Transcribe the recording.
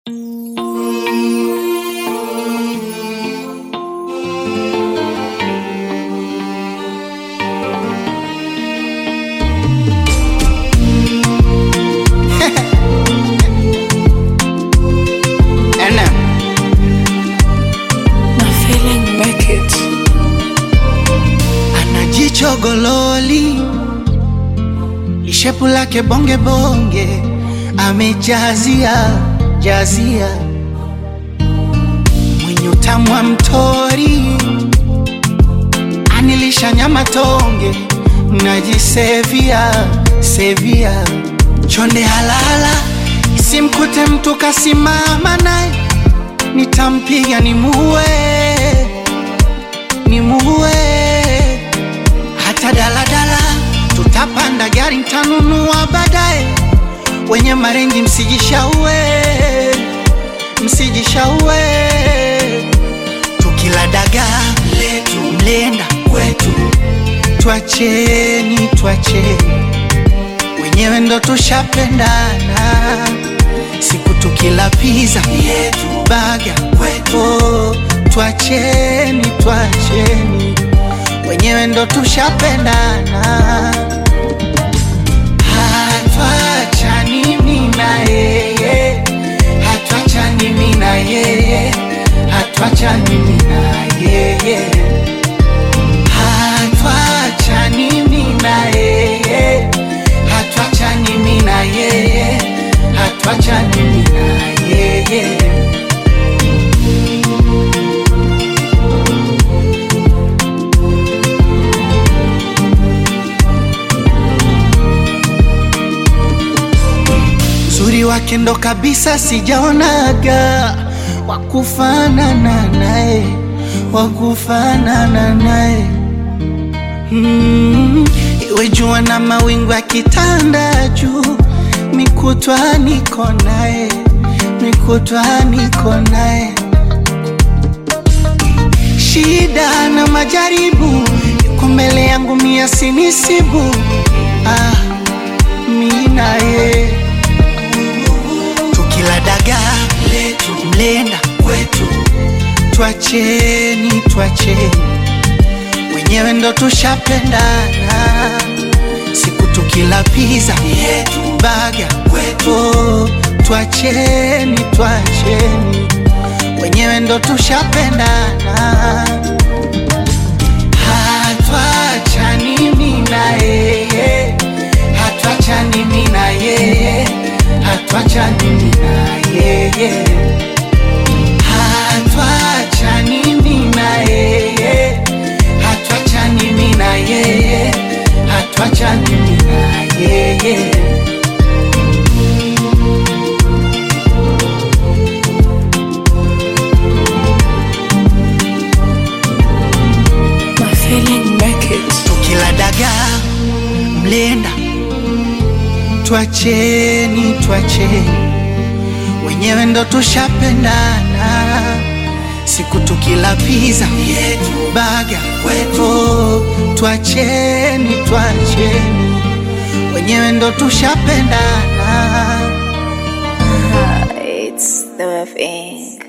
Chogololi lishepu lake bonge bonge, amejazia jazia, mwenye utamu wa mtori, anilisha nyama tonge, najisevia sevia, chonde halala, isimkute mtu kasimama naye, nitampiga nimuue, nimuue hata daladala tutapanda gari ntanunua baadaye. Wenye marengi msijishaue, msijishaue. Tukila dagaa letu mlenda kwetu, twacheni, twacheni, wenyewe ndo tushapendana. Siku tukila pizza yetu baga kwetu, twacheni, twacheni wenyewe ndo tushapendana, hatuachani mimi na yeye, hatuachani mimi na yeye, hatuachani mimi na yeye, hatuachani mimi na yeye, hatuachani mimi na yeye, hatuachani mimi na yeye. Uzuri wake ndo kabisa sijaonaga wakufanana naye, wakufanana naye mm, iwe jua na mawingu yakitanda juu, mikutwa niko naye, mikutwa niko naye, shida na majaribu yuko mbele yangu, mia sinisibu ah, mi naye tukila dagaa letu mlenda kwetu, twacheni, twacheni, wenyewe ndo tushapendana. Siku tukila pizza yetu baga kwetu, twacheni, twacheni, wenyewe ndo tushapendana. Hatuachani mimi na yeye, hatuachani mimi na yeye hatuachani mimi na yeye, hatuachani mimi na yeye, hatuachani mimi na yeye, hatuachani mimi na yeye. My feeling make it. Tukila dagaa mlenda, twacheni, twacheni, wenyewe ndo tushapendana. Siku tukila pizza yetu baga kwetu, twacheni, twacheni, wenyewe ndo tushapendana. It's the thing.